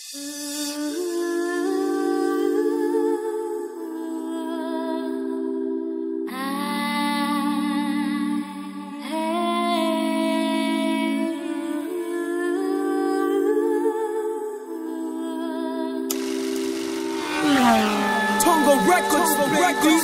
Tongo Records, Records,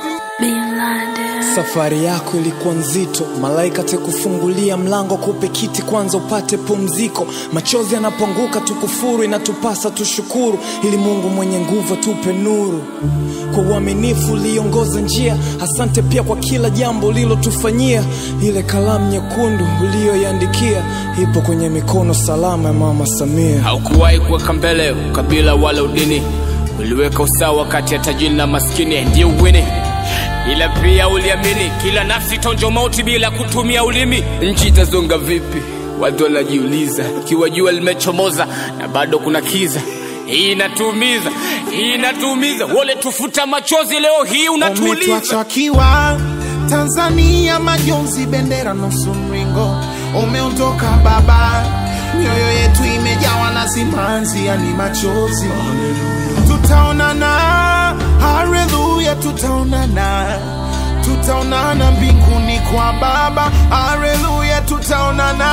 Safari yako ilikuwa nzito, malaika tekufungulia mlango, kupe kiti kwanza upate pumziko. Machozi yanaponguka tukufuru, inatupasa tushukuru, ili Mungu mwenye nguvu atupe nuru. Kwa uaminifu uliongoza njia, asante pia kwa kila jambo ulilotufanyia. Ile kalamu nyekundu uliyoiandikia ipo kwenye mikono salama ya Mama Samia. haukuwahi kuweka mbele ukabila wala udini uliweka usawa kati ya tajiri na maskini ndio uwini ila pia uliamini kila nafsi tonjo mauti bila kutumia ulimi nchi itazonga vipi watu wanajiuliza ikiwa jua limechomoza na bado kuna kiza hii inatuumiza hii inatuumiza wole tufuta machozi leo hii unatuuliza umetuacha kiwa Tanzania majonzi, bendera nusu mringo, umeondoka baba, mioyo yetu imejawa na simanzi, yani machozi. Tutaonana, haleluya, tutaonana, tutaonana mbinguni kwa Baba, haleluya, tutaonana,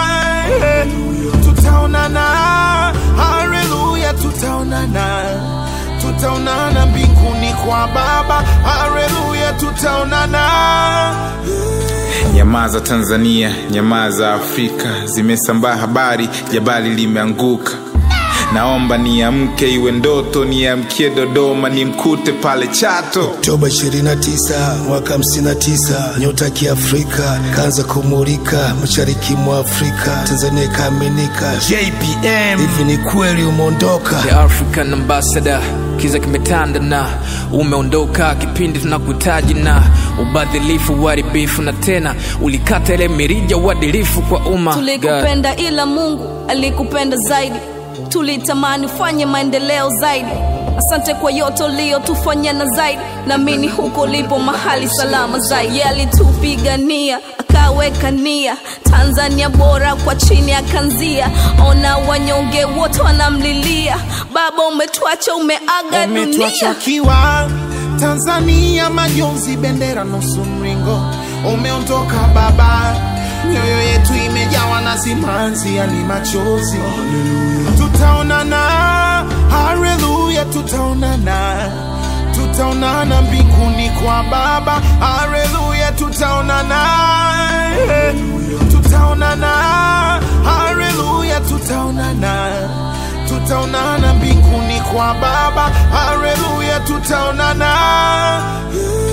tutaonana, haleluya, tutaonana tutaonana mbinguni kwa Baba, haleluya, tutaonana. Nyamaza Tanzania, nyamaza Afrika, zimesambaa habari, jabali limeanguka. Naomba niamke, iwe ndoto, niamkie Dodoma, nimkute pale Chato. Oktoba 29 mwaka 59, nyota ya kiafrika kaanza kumulika mashariki mwa Afrika, Tanzania ikaaminika. JPM, hivi ni kweli umeondoka? The African Ambassador, kiza kimetanda na umeondoka kipindi tunakuhitaji na ubadhilifu, uharibifu na tena ulikata ile mirija uadilifu kwa umma. God. tulikupenda ila mungu alikupenda zaidi tulitamani fanye maendeleo zaidi asante kwa yote uliyotufanya na zaidi naamini huko lipo mahali salama zaidi Yeye alitupigania akaweka nia tanzania bora kwa chini akanzia ona wanyonge wote wanamlilia baba umetuacha umeaga Umetuacha dunia kiwa Tanzania majonzi, bendera nusu mringo, umeondoka baba, mioyo yetu imejawa na simanzi, yani machozi. Tutaonana, haleluya, tutaonana, tutaonana mbinguni kwa Baba, haleluya, tutaonana, tutaonana, haleluya, tutaonana tutaonana mbinguni kwa Baba, haleluya, tutaonana.